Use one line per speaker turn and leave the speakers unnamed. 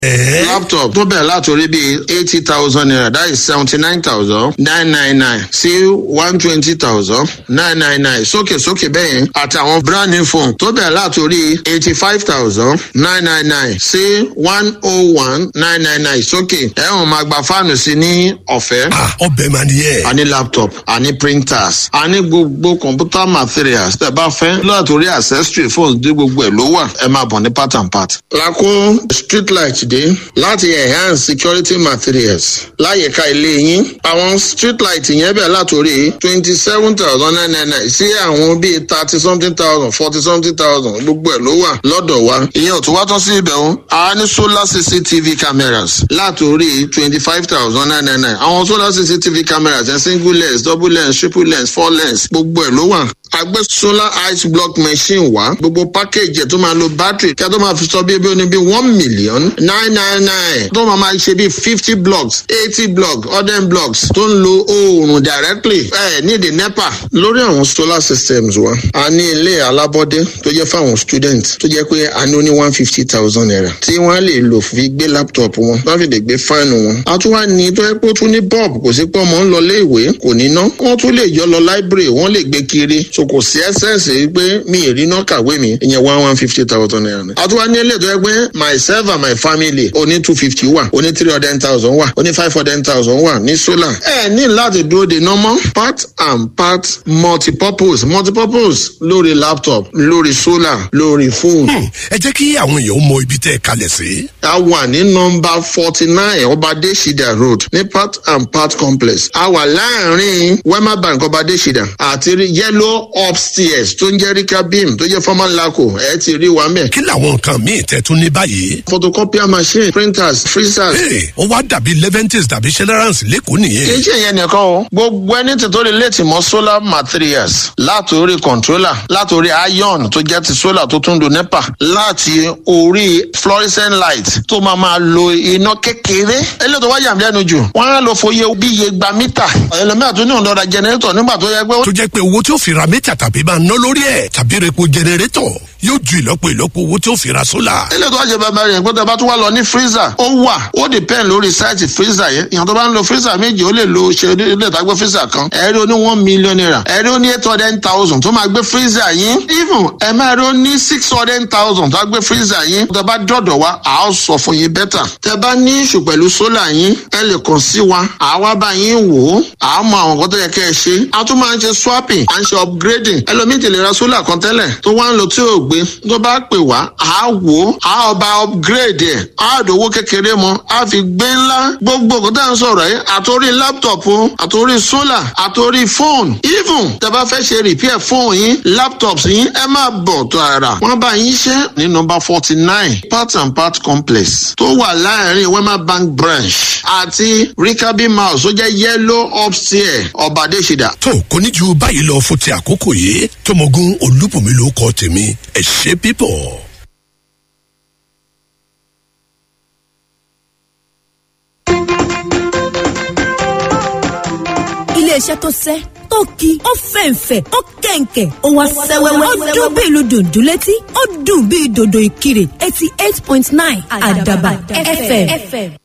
ẹ̀ẹ́
laptop tó bẹ̀rẹ̀ látòrí bíi eighty thousand naira that is seventy nine thousand nine nine nine sí one twenty thousand nine nine nine sókè sókè bẹ́ẹ̀ yẹn àtàwọn brand new phone tó bẹ̀rẹ̀ látòrí eighty five thousand nine nine nine sí one oh one nine nine nine sókè ẹ̀wọ̀n máa gba fáànù sí ní ọ̀fẹ́
ah ọbẹ̀ mà nìyẹn.
a ní laptop a ní printers a ní gbogbo computer materials tẹ bá fẹ́ látòrí accessory phones dé gbogbo ẹ̀ ló wà ẹ máa bọ̀ ní part and part. lakó street light dé láti enhance security materials láyìíká ilé yín àwọn street light yẹn bẹ̀ látòrí twenty seven thousand nine nine nine sí àwọn bíi thirty something thousand forty something thousand gbogbo ẹ̀ ló wà lọ́dọ̀ wa. ìyẹn ò tún wá tán sí ibẹ̀ o a ní solar cctv cameras látòrí twenty five thousand nine nine nine àwọn solar cctv cameras ẹ̀ single lens double lens triple lens four lens gbogbo ẹ̀ ló wà àgbẹ̀ solar ice block machine wá gbogbo package ẹ̀ tó máa lo battery kí a tó máa fi sọ bí ebi oní bí one million nine nine nine tó máa máa ṣe bí fifty blocks eighty blocks hundred blocks tó ń lo oòrùn directly ẹ̀ ní the nepa lórí àwọn solar systems wa a ní ilé alábọ́dé tó jẹ́ fáwọn student tó jẹ́ pé a ní ó ní one fifty thousand naira tí wọ́n á lè lò fi gbé laptop wọn wọ́n fi lè gbé fáànù wọn a tún wá ní tó yẹ pé ó tún ní bulb kò sí pé ọmọ ń lọ ilé ìwé kò ní ná wọ́n tún lè yọ lọ library wọ́n lè gbé kiri so kò sí ẹsẹ̀nsì pé mi ì rí náà kàwé mi ìyẹn one one fifty thousand naira ni. àtúwá ní ilé tó yẹ pé myself and my family oní two fifty wà oní three hundred thousand wà oní five hundred thousand wà ní solar. ẹ ní láti dúró de normal part and part multipurpose multipurpose lórí laptop lórí solar lórí phone.
Hmm, ẹ jẹ́ kí àwọn èèyàn mọ ibi tẹ́ ẹ kalẹ̀ sí.
a wà ní nọmba forty nine ọbadẹ́sídà road ní part and part complex a wà láàrin wema bank ọbadẹ́sídà àti yellow upstairs tó ń jẹ́ rika beam tó jẹ́ former laco ẹ̀ ti rí wa mẹ́.
kí làwọn nǹkan míì tẹ́ tún ní báyìí.
photocopier machine printers freezers.
Hey, ó wá dàbí leventis tàbí generals lẹ́kọ̀ọ́
kì í
nìyẹn.
ṣe yẹn nìkan o gbogbo ẹni tí tó lè létí mọ solar materials látòrí controller látòrí iron tó jẹ́ ti solar tó tún do nepa láti orí fluorescent light tó máa máa lo iná kékeré eléyìí tó wá yàm lẹ́nu jù wọ́n á lọ fòye bí iye gba mítà ẹlòmíràn tó ní òǹdọ̀dà generator nígbà tó yẹ pé ó
tó jẹ́ pé owó tí ó fi ra mẹ́ta tàbí máa ná lórí ẹ̀ tàbí repo jẹnẹrétọ̀ yóò ju ìlọ́po ìlọ́po owó tí ó fi ra sólà.
eléyìí tó wá jẹ bàbá rẹ̀ pé tó bá tún wá lọ ní freezer ó wà ó depend lórí sáìtì freezer yẹn ìyàn tó bá ń lo freezer méjì ó lè lo ṣe ilé ìtagbé freezer kan ẹ̀rí ó ní one million naira ẹ̀rí ó ní eight hundred thousand tó máa gbé freezer yín even ẹ̀ máa rí ó ní six hundred thousand tó á gbé freezer yín tó bá dọ̀dọ̀ wa à á sọ fún yín bẹ́tà tẹ bá ní ìṣù pẹ̀lú sólà yín ẹ lè kàn sí wa à wá bá yín wò ó à á mọ àwọn nǹkan tó yẹ kẹ́ ẹ ṣe a tún máa ń ṣe swapping à ń ṣe upgrading ẹlòmíì tèlè ra sólà kan tẹ́lẹ̀ tó wá ń lo tí ò gbé tó bá pè wá à á wò ó à á ọba upgrade ẹ̀ á dòwó kékeré mọ́ á fi gbé ńlá gbogbo nǹkan tá à ń sọ̀rọ̀ yìí àtòrí laptop o àtòrí sólà àtòrí phone even tẹ bá fẹ́ ṣe repair phone yín laptops yín ẹ máa bọ̀ tó ara wọ́n bá yín ṣe ní nọmba forty nine part and part complex tó wà láàrin wema bank branch àti rikabi mouse tó jẹ́ yellow upstairs ọ̀bàdéṣidà.
tó kò ní ju báyìí lọ fún ti àkókò yìí tọmọgún olúbùnmi ló kọ tèmi ẹ ṣe pípọ̀.
iléeṣẹ́ tó sẹ́ tó ki ó fẹ̀ǹfẹ̀ ó kẹ̀ǹkẹ̀ ó wá sẹ́wẹ́wẹ́ ó dún bí ìlú dòdò létí ó dùn bí dòdò ìkirè eighty eight point nine àdàbà fm.